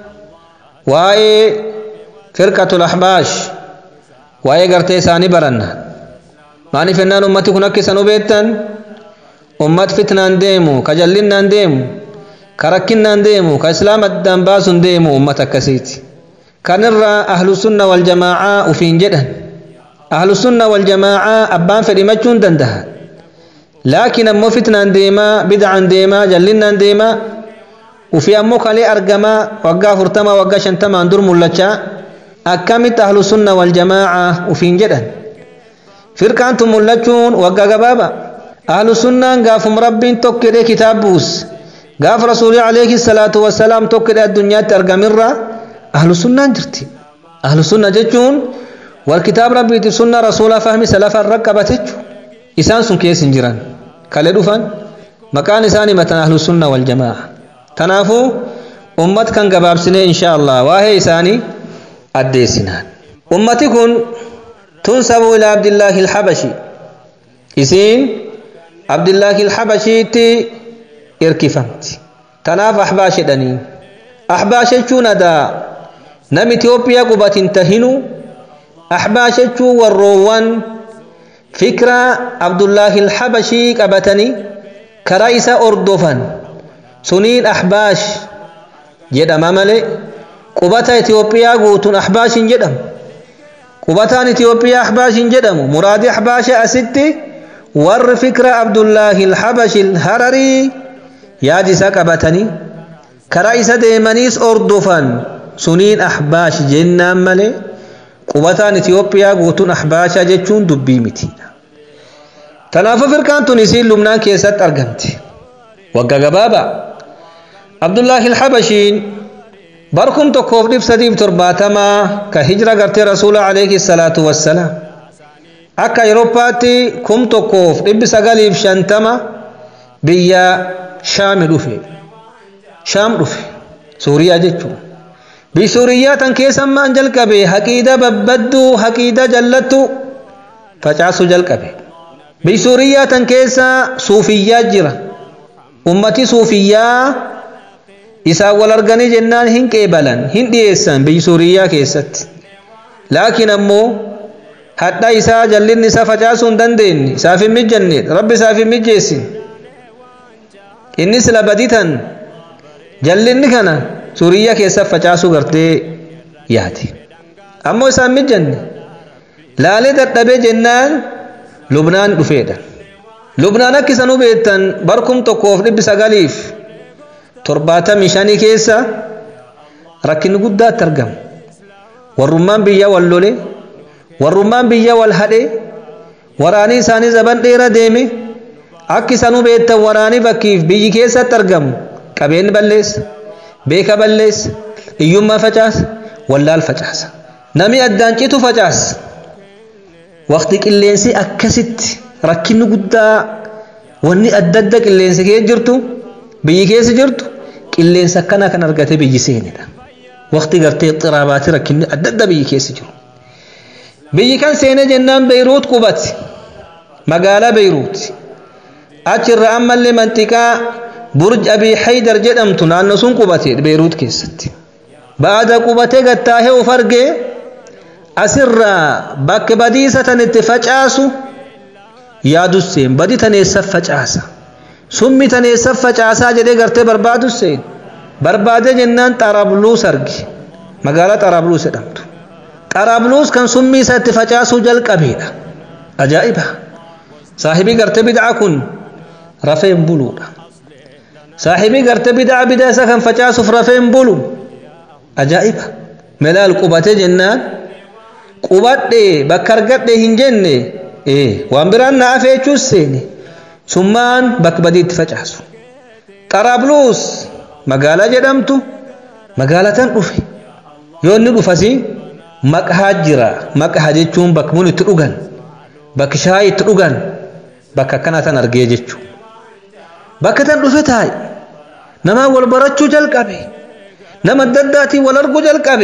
واي فرقة الأحباش واي قرتي ساني برنا ماني فنان أمتي كنك سنو بيتن أمت فتنان ديمو كجلنان ديمو كركنان ديمو كإسلام الدان باسن ديمو أمتك كسيتي كنرى أهل السنة والجماعة وفين جدا أهل السنة والجماعة أبان فدمجون دندها لكن أمو فتنة ديما بدعا ديما جلنا ديما وفي أمو خلي أرقما وقا فرتما وقا شنتما اندر ملچا أكمت أهل السنة والجماعة وفين جدا فرقة أنتم ملچون وقا قبابا أهل السنة قافم رب توكد كتاب بوس قاف رسول عليه الصلاة والسلام توكد الدنيا ترقمرة أهل السنة جرتي أهل السنة جتون والكتاب ربي سنة رسول فهم سلف الرقبة إسان سن كيس جيران كالي دفن مكان إساني متن أهل السنة والجماعة تنافو أمت كان قباب سنة إن شاء الله واهي إساني أدي سنان أمتي كن تنسب إلى عبد الله الحبشي إسين عبد الله الحبشي تي إركفمت تناف أحباش دنين أحباش دا نم إثيوبيا قبات تهنو أحباشة والروان فكرة عبد الله الحبشي قبتني كرئيس أردوفان سنين أحباش جدم مالي قبتا إثيوبيا قوتون أحباش جدم قبتان إثيوبيا أحباش جدم مراد أحباش أستي ور فكرة عبد الله الحبشي الهرري يادسا قبتني كرئيس ديمانيس أردوفان سنين أحباش جنان مالي qubataan Itiyoophiyaa guutuun ahbaashaa jechuun dubbii miti. Kanaafuu firqaan tun isiin lubnaan keessatti argamte. Wagga gabaabaa. Abdullaahi Habashiin barkum tokkoof dhib sadiif torbaatamaa ka hijira gartee rasuula alayhi salaatu wassalaam. Akka Yeroopaatti kum tokkoof dhibbi sagaliif shantama biyya Shaami dhufe. Shaam dhufe. Suuriyaa jechuudha. bisuuriyyaa tan keessammaan jalqabe haqiida babbadduu haqiida jallattu facaasuu jalqabe bisuuriyyaa tan keessa suufiyyaa jira ummati suufiyyaa isaan wal arganii jennaan hin qeebalan hin dhiyeessan bisuuriyyaa keessatti laakiin ammoo hadha isaa jallinni isaa facaasuu hin dandeenye isaaf hin mijanne rabbi isaaf hin mijeessin innis labaditan jallinni kana suuriyaa keessa facaasuu gartee yaade ammoo isaan mijanne laalee dadhabee jennaan lubnaan dhufeedha lubnaan akka isan hubeettan barkum tokkoof dhibbi sagaliif torbaatamii shanii keessa rakkinni guddaatti argama warrummaan biyya wal lole warrummaan biyya wal hadhe waraanii isaanii zaban dheera deeme akka isan hubeettan waraanii bakkiif biyyi keessatti argamu qabeenyi balleessa beeka balleessa hiyyummaa facaasa wallaal facaasa nami addaan citu facaasa waqti qilleensi akkasitti rakkinni guddaa wanni adda adda qilleensi kee jirtu biyyi keessa jirtu qilleensa akkana kan argate biyyi seenedha waqti gartee xiraabaati rakkinni adda adda biyyi keessa jiru biyyi kan seene jennaan beeyruut qubate magaalaa beeyruut achirra ammallee manxiqaa burj abii haydar jedhamtu naannoo sun qubate beeyruut keessatti baada qubatee gattaahee uf argee asirraa bakka badiisa tan itti facaasu yaadusseen badi taneessa facaasa summi taneessa facaasaa jedhee gartee barbaadusseen barbaadee jennaan xarabluus arge magaalaa xarabluus jedhamtu xarabluus kan summi isa itti facaasuu jalqabeedha ajaa'iba saahibii gartee bid'aa kun rafeen buluudha saahibii gartee bid'aa bid'aa isa kan facaasuuf rafeen bulu ajaa'iba melaal qubatee jennaan qubadhee bakka argadhee hin jenne waan biraan na afee jechuus seene summaan bakka badiitti facaasu xarabluus magaalaa jedhamtu magaalaa tan dhufe yoo inni dhufasi maqhaa jira maqhaa jechuun bakka mun itti dhugan bakki shaayii itti dhugan bakka akkana tan argee jechuu bakka tan dhufe taa'e namaa wal barachuu jalqabe nama adda addaatiin wal arguu jalqabe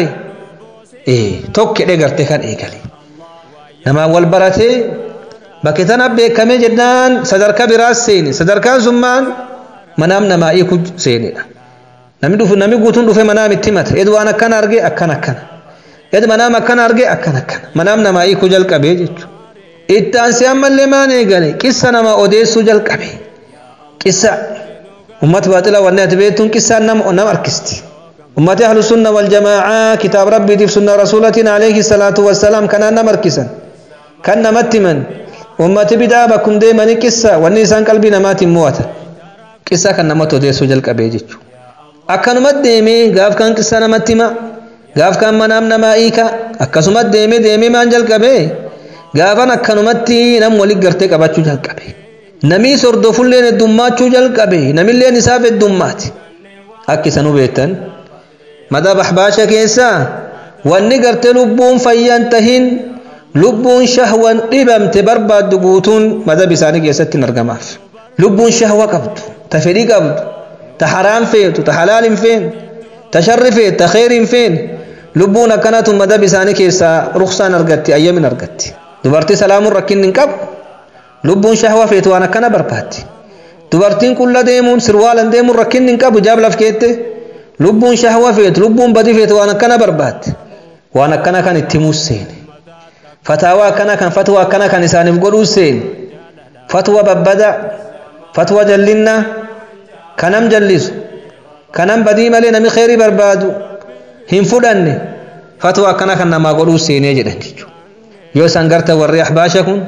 tokkedhe gartee kan eegale namaa wal baratee bakki tana beekamee jennaan sadarkaa biraas seene sadarkaan summaan manaam namaa hiiku seenedha namni dhufu namni guutuun dhufe manaam itti mata ed waan akkana arge akkana akkana ed manaam akkana arge akkana akkana manaam namaa hiiku jalqabee jechuudha itti aansee ammallee maan eegale qissa nama odeessuu jalqabe qissa ummata baaxila wanni ati beektuun qissaan nama nama harkisti ummati ahlu sunna wal jamaa'a kitaab rabbiitiif sunna rasuulatiin alayhi salaatu wassalaam kanaan nama harkisan kan namatti himan ummati bidaa bakkum deemanii qissa wanni isaan qalbii namaatiin mo'ata qissa kan namatti odeessuu jalqabee jechuudha akkanuma deemee gaaf kan qissa namatti hima gaaf kan manaam namaa hiika akkasuma deemee deemee maan jalqabee gaafan akkanumatti nam walitti gartee qabachuu jalqabe namii sordofulleen heddummaachuu jalqabe namilleen isaaf heddummaati akki isan hubeettan madaba ahbaasha keessaa wanni gartee lubbuun fayyan tahin lubbuun shahwan dhibamte barbaaddu guutuun madaba isaanii keessatti hin argamaaf lubbuun shahwa qabdu ta fedhii qabdu ta haraam feetu ta halaal hin feene ta sharri feetu ta kheyri hin feene lubbuun akkanatu madaba isaanii keessaa ruksaan argatti ayyamin argatti dubartii salaamuun rakkinni hin qabu lubbuun shahwa feetu waan akkana barbaaddi dubartiin qulla deemuun sirwaalan deemuun rakkinni hin qabu jaab laf keette lubbuun shahwa feetu lubbuun badii feetu waan akkana barbaaddi waan akkana kan itti himuus seene fataawaa akkana kan fatwa akkana kan isaaniif godhuus seene fatwa babbada fatwa jallinna kanam jallisu kanam badii malee nami kheyrii barbaadu hin fudhanne fatwa akkana kan namaa godhuus seenee jedhan jechuudha yoo isaan garta warri ahbaasha kun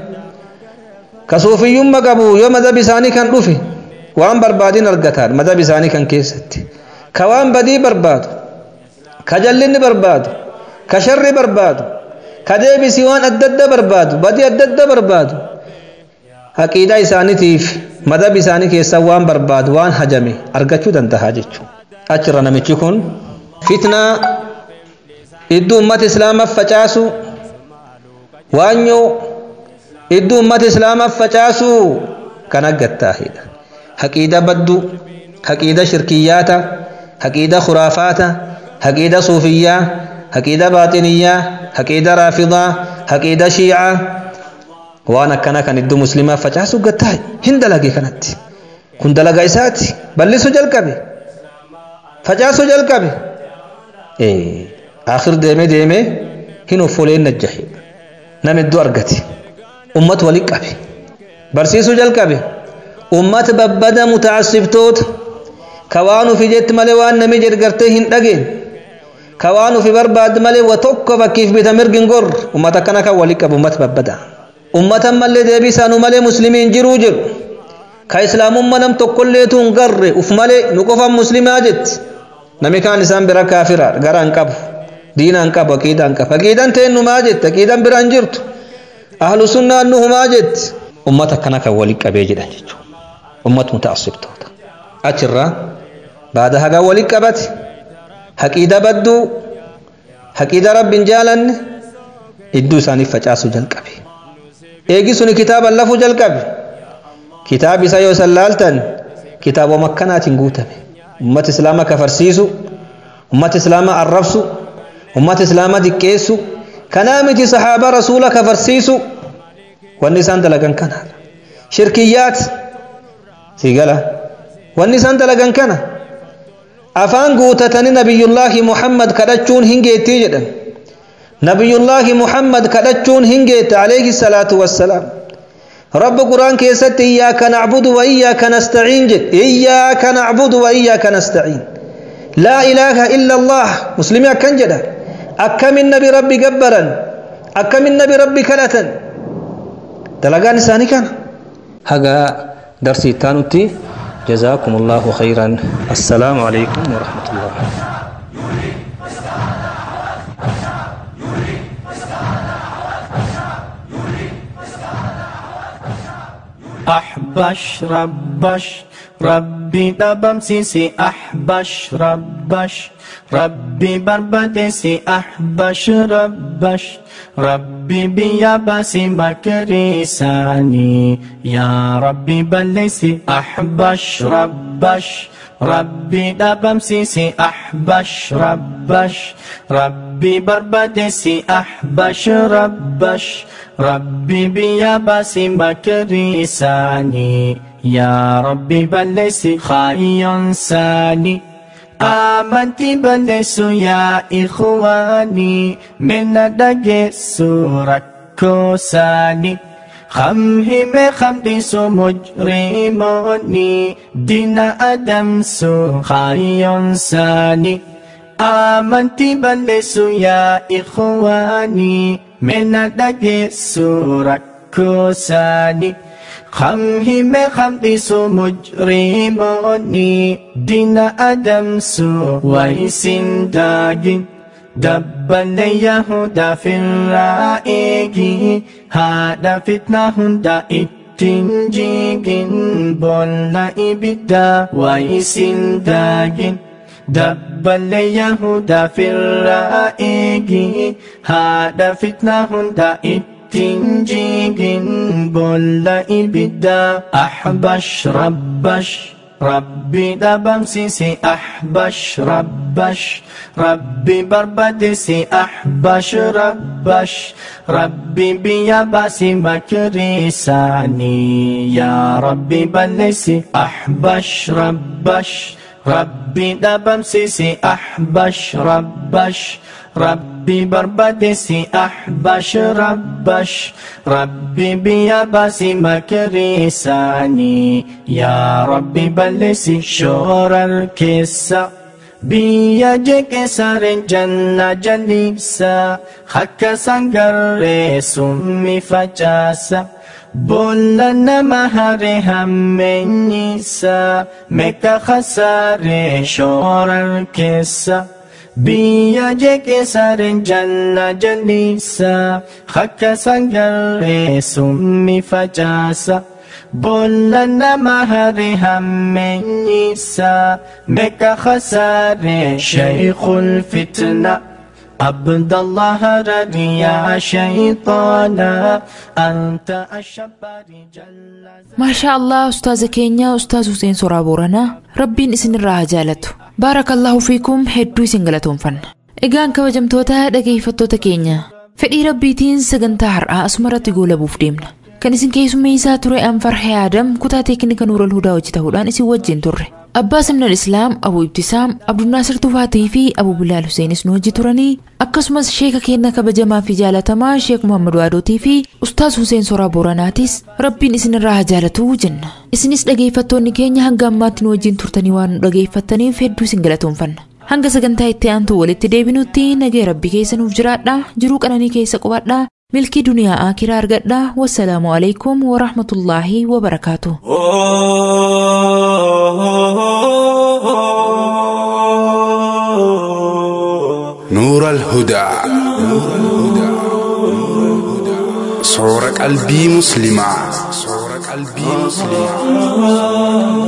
ka suufiyyumma qabu yoo madab isaanii kan dhufe waan barbaadin argataan madab isaanii kan keessatti ka waan badii barbaadu ka jallinni barbaadu ka sharri barbaadu ka deebisii waan adda adda barbaadu badii adda adda barbaadu haqiidaa isaaniitiif madab isaanii keessaa waan barbaadu waan hajame argachuu danda'a jechuudha achirra namichi kun fitnaa iddoo ummata islaamaaf facaasu waanyoo iddoo ummata islaamaaf facaasu kan aggattaahidha haqiida baddu haqiida shirkiyyaata haqiida khuraafaata haqiida suufiyyaa haqiida baaxiniyyaa haqiida raafidaa haqiida shiicaa waan akkana kan iddoo muslimaaf facaasu gattaahe hin dalage kanatti kun dalaga isaati ballisu jalqabe facaasu jalqabe akhir deeme deeme hin offoleen najjahe nam iddoo argate ummat wali qabe barsiisuu jalqabe ummat babbada mutaassibtoota ka waan ufi jetti malee waan nami jedh gartee hin dhageen ka waan ufi barbaadde malee wa tokko bakkiif bita mirgin gor ummat akkana kan wali qabu ummat babbada ummatan mallee deebii isaanuu malee muslimiin jiruu jiru ka islaamummaa nam tokkolleetu hin garre uf malee nu qofan muslimaa jetti nami kaan isaan bira kaafiraadha gara hin qabu diina hin qabu aqiidaa hin qabu aqiidaan teennumaa jetti aqiidaan bira hin jirtu ahlu sunnaan nuhumaa jetti ummata akkana kan wali qabee jedhan jechuudha ummat mutaassibtoota achirraa baada hagaa wali qabate haqiida badduu haqiida rabbiin jaalanne idduu isaaniif facaasuu jalqabe eegi suni kitaaban lafuu jalqabe kitaab isa yoo san laaltan kitaabuma akkanaatiin guutame ummata islaama kafarsiisu ummata islaama arrabsu ummata islaama diqqeessu kanaa miti sahaaba rasuula kafarsiisu wanni isaan dalagan kanaadha shirkiyyaat sigala wanni isaan dalagan kana afaan guutatanii nabiyullaahi muhammad kadhachuun hin geettii jedhan nabiyullaahi muhammad kadhachuun hin geette alayhi salaatu wassalaam رب قرآن كيست إياك نعبد وإياك نستعين جد إياك نعبد وإياك نستعين لا إله إلا الله مسلمي أكن جدا أكم النبي ربي جبرا أكم النبي ربي كلتا دلقان إنساني كان هذا درسي تانوتي جزاكم الله خيرا السلام عليكم ورحمة الله أحبش ربش ربي دبم سيسي أحبش ربش ربي بربدسي أحبش ربش ربي بيابسي مكري ساني يا ربي بلسي أحبش ربش ربي دبمسيسي أحبش ربش ربي بربدسي أحبش ربش ربي بيابسي مكري ساني يا ربي بلسي خاين ساني آمنتي بلسو يا إخواني من دقس ركو ساني خمهم خمدس مجرموني دين أدم سو خاين ساني آمنتي بلسو يا إخواني من دقس ركو ساني خمهم خمدس مجرموني دين أدم سو ويسن داجن دبل يهودا في الرائق هذا فتنة هندا التنجيق بولا إبدا ويسن داجن دبل يهودا في الرائق هذا فتنة هندا التنجيق بولا إبدا أحبش ربش ربي دبمسيسي أحبش ربش ربي بربدسي أحبش ربش ربي بيابسي مكري ساني يا ربي بلسي أحبش ربش ربي دبمسيسي أحبش ربش ربي بربدسي أحبش ربش ربي بيابسي مكري ساني يا ربي بلسي شور الكسة بيا جيك سار جنة جليسا خك سنگر سمي فجاسا بولا نمهر همينيسا مكا خسار شور الكسة biyya jeeqeessaren janna jalliisa akka sangarree summi facaasa boolla nama hare hammeenyiisa meeqa khasaare shaykhul fitna عبد الله رضي يا شيطانا أنت الشبار جل maashaa allah ustaaza keenya ustaaz Huseen Soraa Booranaa rabbiin isin irraa haa jaalatu baarakallahu fiikum hedduu isin galatoomfanna egaan kabajamtoota dhageeffattoota keenya fedhii rabbiitiin sagantaa har'aa asumarratti goolabuuf deemna kan isin keessummeessaa ture anfarhee aadam kutaa teeknika nuural hudaa hojii ta'uudhaan isin wajjin turre abbaa simnal islaam abu ibtisaam abdunnaasir tufaatii fi abu bilaal huseenis nu hojii turanii akkasumas sheeka keenya kabajamaa fi jaalatamaa sheek muhammad waadootii fi ustaaz huseen soraa booranaatis rabbiin isin irraa haa jaalatuu jenna isinis dhageeffattoonni keenya hanga ammaatti nu wajjin turtanii waan nu dhageeffattaniif hedduu isin galatoomfanna hanga sagantaa itti aantu walitti deebinutti nagee rabbi keessa nuuf jiraadha jiruu qananii keessa qubadha milkii duniyaa akiraa argadha wassalaamu alaikum warahmatullaahi wabarakaatu نور الهدى صور قلبي مسلمة صور قلبي مسلمة